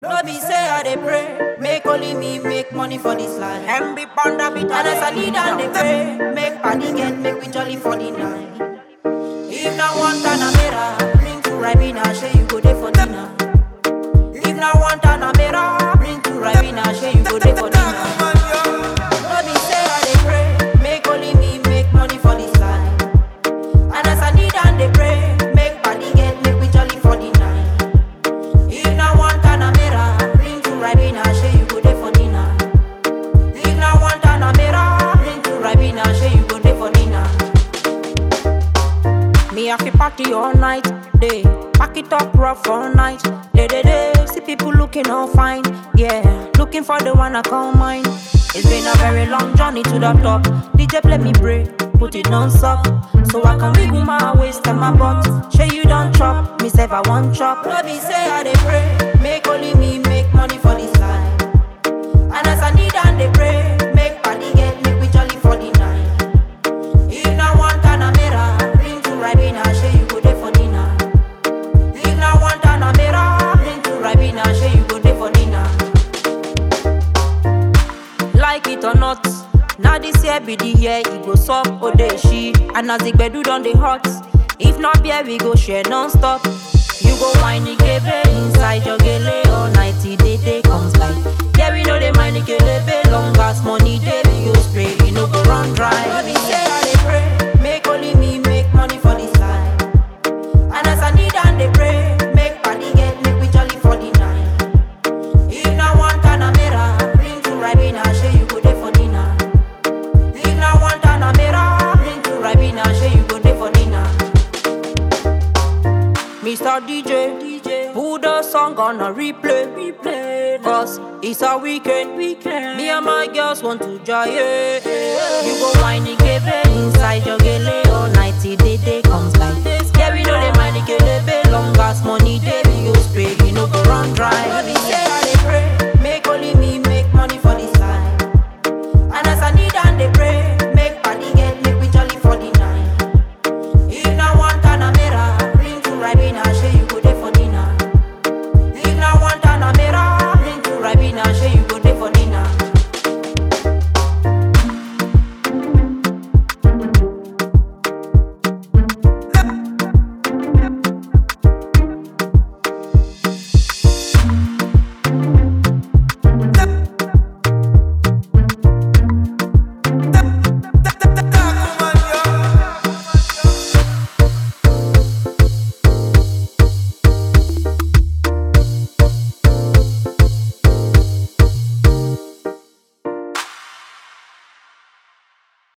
No be say I dey pray, make only me make money for this life. And be panda be And as I need and they pray, make party get make we jolly for the night. If not one Tanamera, bring to Ribena, share you go there for dinner. If not one Tanamera, bring to Ribena, share you go there for dinner. No be say I dey pray, make only me make money for this life. And as I need and they pray, make party get make we jolly for the night. If not one Tanamera, bring to Ribena, share you go there for dinner. If not one Tanamera, bring to Ribena, share you go there for dinner. Me have to party all night, day. Pack it up rough all night, day, day, day. See people looking all fine, yeah. Looking for the one I call mine. It's been a very long journey to the top. DJ play me break, put it non-stop. So I can wiggle my waist and my butt. Sure you don't chop, me say I want chop. No be say I dey pray, make only me make money for this life. And as I need and they pray, make party get make we jolly for the night. If not one Tanamera, bring to Ribena, share you go there for dinner. If not one Tanamera, bring to Ribena, share you go there for dinner. Like it or not, now this year be the year it go sup ode she. And as the gbedu done the hot, if not beer we go share non-stop. You go whine ikebe inside your gele all night till day day comes by. Yeah we know they mind ikelebe long as money day we go spray, we no go run dry. No be say I dey pray, make only me make money for this life. And as I need and they pray, make party get make we jolly for the night. If not one Tanamera, bring to Ribena, share you go there for dinner. If not one Tanamera, bring to Ribena, share you go there for dinner. Mr. DJ, DJ, put the song on a replay, replay. Cause it's a weekend, weekend. Me and my girls want to joy. You go whine ikebe inside your gele all night till day day comes by. Yeah, we know they mind ikebe long as money day we go spray, we no go run dry. No be say